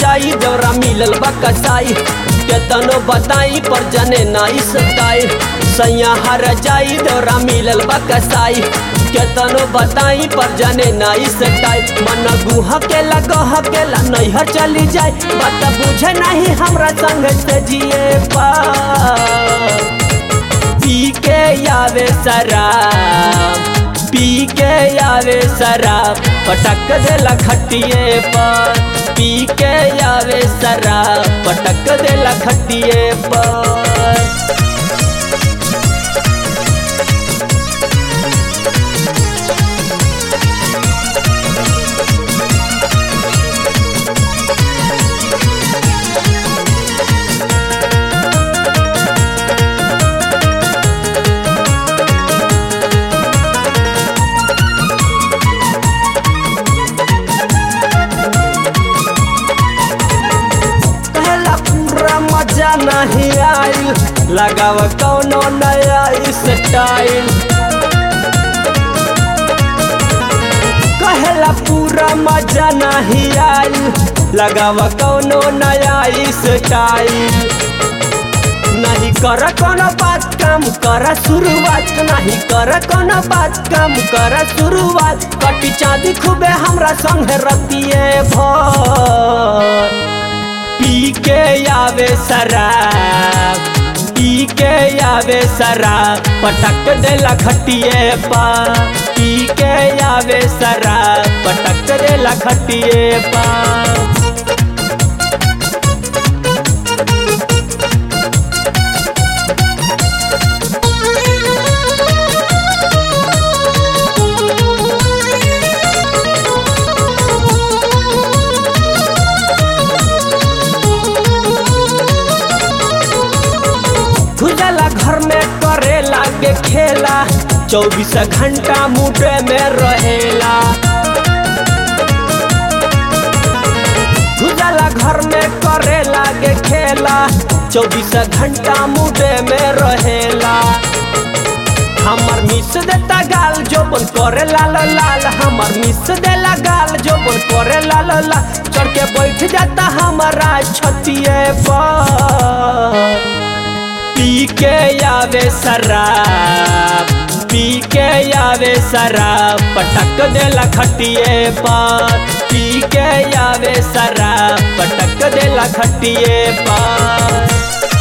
जाई देवरा मिलल बा कसाई केतनो बताई पर जने नाई सताई सैया हर जाई देवरा मिलल बा कसाई केतनो बताई पर जने नाई सताई मन गुह के लगह के ला नैहर चली जाए बात बुझे नहीं हमरा संग से जिए पा पी के आवे शराब पी के आवे शराब पटक देला खटिए पर पी के आवे शराब पटक देला खटिए पर कहला पूरा मजा नहीं आइल लगाव कौनो नया स्टाइल कहला पूरा मजा नहीं आइल लगाव कौनो नया स्टाइल नहीं कर कोनो बात काम कर शुरुआत नहीं कर कोनो बात काम कर शुरुआत कटी चांदी खूबे हमरा संग रतिए भर पी के आवे शराब पी के आवे शराब पटक देला खटिए पा पी के आवे शराब पटक देला खटिए पा खुजला घर में करे लागे खेला चौबीस घंटा मुडे में रहेला खुजला घर में करे लागे खेला चौबीस घंटा मुडे में रहेला हमर मिस देता गाल जोबन करे लाल लाल हमर मिस देला गाल जोबन करे लाल लाल चढ़ के बैठ जाता हमारा छतिए पर पी के आवे शराब पी के आवे शराब पटक देला खटिए पर पी के आवे शराब पटक देला खटिए पर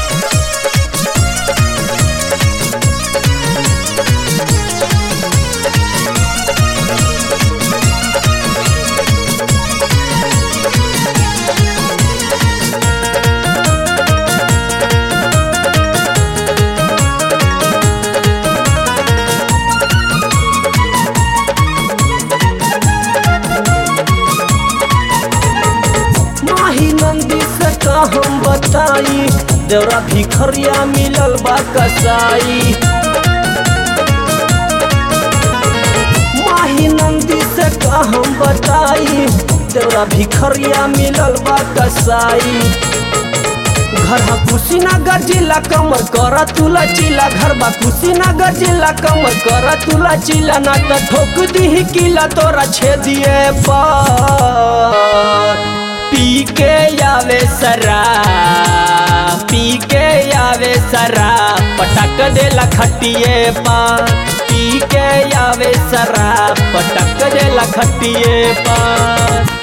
माही नंदी से का हम बताई देवरा भिखरिया मिलल बा कसाई माही नंदी से का हम बताई देवरा भिखरिया मिलल बा कसाई घर हा कुशीनगर जिला कमर कर तुला चिला घर बा कुशीनगर जिला कमर कर तुला चिला ना त ठोक दी किला तोरा छेदिए पर पी के आवे शराब पी के आवे शराब पटक देला खटिए पर पी के आवे शराब पटक देला खटिए पर